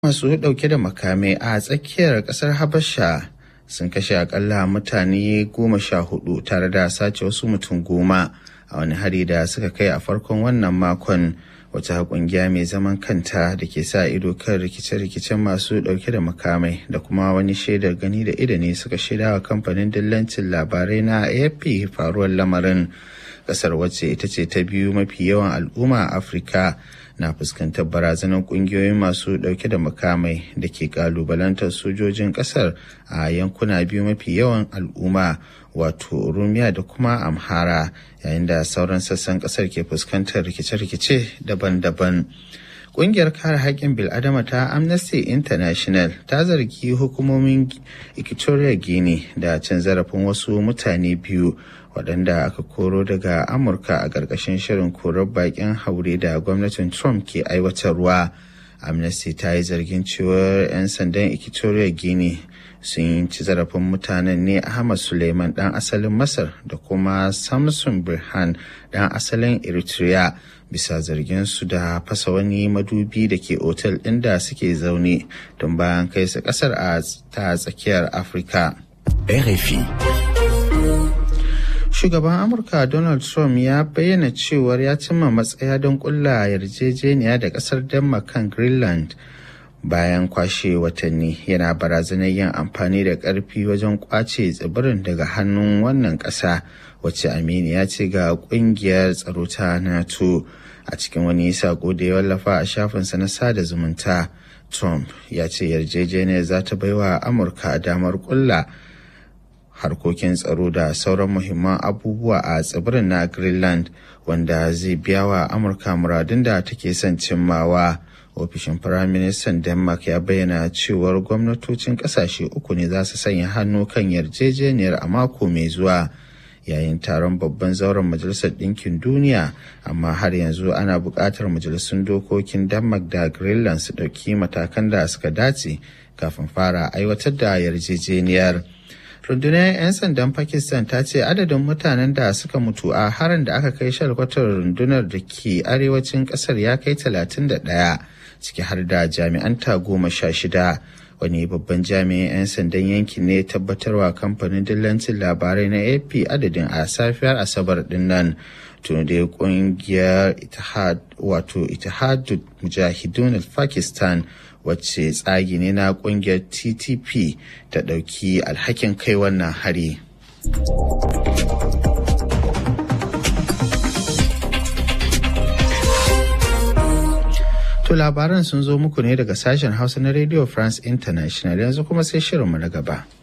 masu ɗauke da makamai a tsakiyar ƙasar habasha sun kashe akalla mutane goma sha hudu tare da sace wasu mutum goma a wani hari da suka kai a farkon wannan makon wata kungiya mai zaman kanta da ke sa ido kan rikice-rikicen masu dauke da makamai da kuma wani shaidar gani da ido ne suka shaida wa kamfanin dillancin labarai na afp faruwar lamarin kasar wacce ita ce ta biyu mafi yawan al'umma a afirka na fuskantar barazanar kungiyoyin masu dauke da makamai da ke kalubalantar sojojin kasar a yankuna biyu mafi yawan al'umma wato rumiya da kuma amhara yayin da sauran sassan kasar ke fuskantar rikice-rikice daban-daban Ƙungiyar kare haƙƙin bil'adama ta Amnesty International ta zargi hukumomin Equatorial Guinea da cin zarafin wasu mutane biyu waɗanda aka koro daga Amurka a ƙarƙashin shirin korar baƙin haure da gwamnatin Trump ke aiwatarwa. Amnesty ta yi zargin cewar 'yan sandan Equatorial Guinea sun ci zarafin mutanen ne Ahmad Suleiman ɗan asalin Masar da kuma Samson Birhan ɗan asalin Eritrea. bisa zargin su da fasa wani madubi da ke otel ɗin da suke zaune don bayan kai su ƙasar a ta tsakiyar afirka RFI shugaban amurka donald trump ya bayyana cewar ya cimma matsaya don kulla yarjejeniya da ƙasar denmark kan greenland bayan kwashe watanni yana barazanar yin amfani da ƙarfi wajen kwace tsibirin daga hannun wannan ƙasa wacce aminiya ce ga ƙungiyar tsaro ta nato a cikin wani sako da ya wallafa a shafinsa na sada zumunta trump ya ce yarjejeniyar za ta baiwa amurka damar kulla harkokin tsaro da sauran muhimman abubuwa a tsibirin na greenland wanda zai biya wa amurka muradun da take son cimmawa ofishin firaministan denmark ya bayyana cewar gwamnatocin kasashe uku ne za su sanya hannu kan yarjejeniyar a mako mai zuwa yayin taron babban zauren majalisar ɗinkin duniya amma har yanzu ana buƙatar majalisun dokokin denmark da greenland su ɗauki matakan da suka dace kafin fara aiwatar da yarjejeniyar rundunar 'yan sandan pakistan ta ce adadin mutanen da suka mutu a harin da aka kai shalkwatar rundunar da ke arewacin ƙasar ya kai 31 ciki har da jami'an ta goma sha shida wani babban jami'in 'yan sandan yankin ne tabbatarwa kamfanin dillancin labarai na ap adadin a safiyar asabar din nan tun da kungiyar itihad wato itihadul mujahidun pakistan wacce tsagi ne na kungiyar ttp ta ɗauki alhakin kai wannan hari To labaran sun zo muku ne daga sashen Hausa na Radio France International yanzu kuma sai shirinmu na gaba.